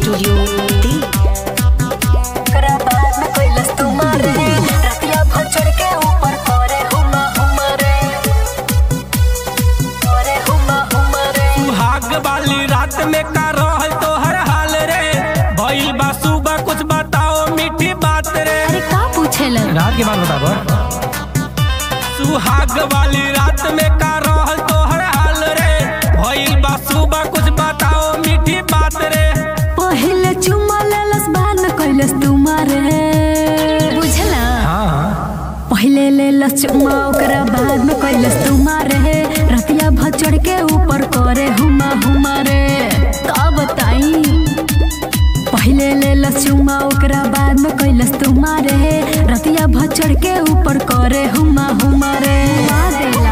studio Delhi ओकरा बाद में कैलस तुम्हारे रतिया भर चढ़ के ऊपर करे हुमा हुमा रे करे हुमा हुमा रे सुहाग वाली रात में का रहल तो हर हाल रे भइल बा सुबह कुछ बताओ मीठी बात रे अरे का पूछेलन रात के बाद बताबो सुहाग वाली रात में का रहल तो हर हाल रे भइल बा सुबह कुछ बताओ मीठी बात रे पहले चुम्मा लेलस बाद में कैलस तुम्हारे बुझला हाँ पहले लेलस चुम्मा ओकरा बाद में कैलस तुम्हारे रतिया भर चढ़ के ऊपर करे हुमा हुमा रे का बताई पहले लेलस चुम्मा ओकरा बाद में कैलस तुम्हारे रतिया भर चढ़ के ऊपर करे हुमा हुमा रे हुमा देला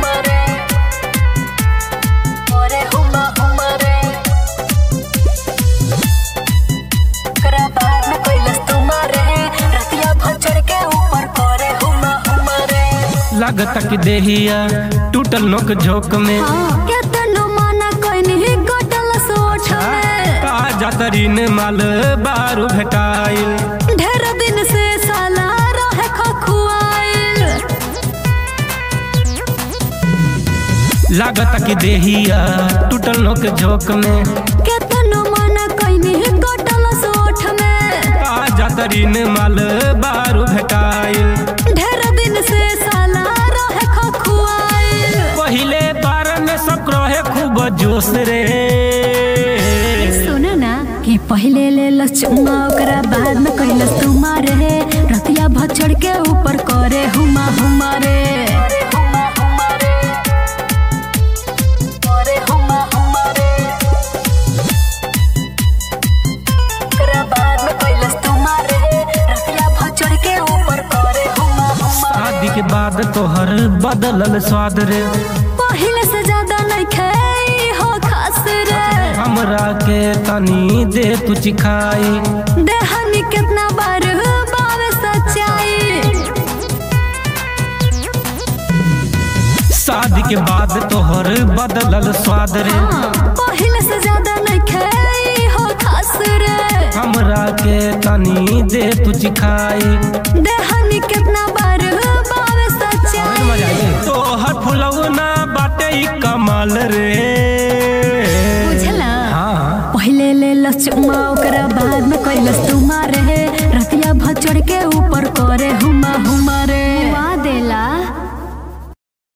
करे हुमा हुमा रे ओकरा बाद में कैलस तुम्हारे रतिया भर चढ़ के ऊपर करे हुमा हुमा रे लगता कि देहिया टूटल नोक झोंक में केतनो माना कइनी गटल सोच में ताजा तरीन माल बारू भेटाइल ढेर दिन से साला रहे खखुआइल लागता कि देहिया टूटल नोक झोंक में केतनो माना कइनी गटल सोच में ताजा तरीन माल बारू भेटाइल ढेर दिन से साला रहे खखुआइल पहिले बार में सब रहे खूब जोश रे सुन ना कि पहले लेलस चुम्मा ओकरा बाद में कैलस तुम्हारे रतिया भर चढ़ के ऊपर करे हुमा हुमा रे करे हुमा हुमा रे ओकरा बाद में कैलस तुम्हारे रतिया भर चढ़ के ऊपर करे हुमा हुमा शादी के बाद तोहर बदलल स्वाद रे पहले से ज्यादा नहीं खाई हो खास रे हमरा के तनी दे तू चिखाई देहनी कितना बार बावे सच्चाई शादी के बाद तोहर बदलल स्वाद रे पहले से ज्यादा नहीं खाई हो खास रे हमरा के तनी दे तू चिखाई देहनी कितना बार बावे सच्चाई तोहर फुलौना बाटे ई कमाल रे बुझला हाँ पहले लेलस चुम्मा ओकरा बाद में कैलस तुम्हारे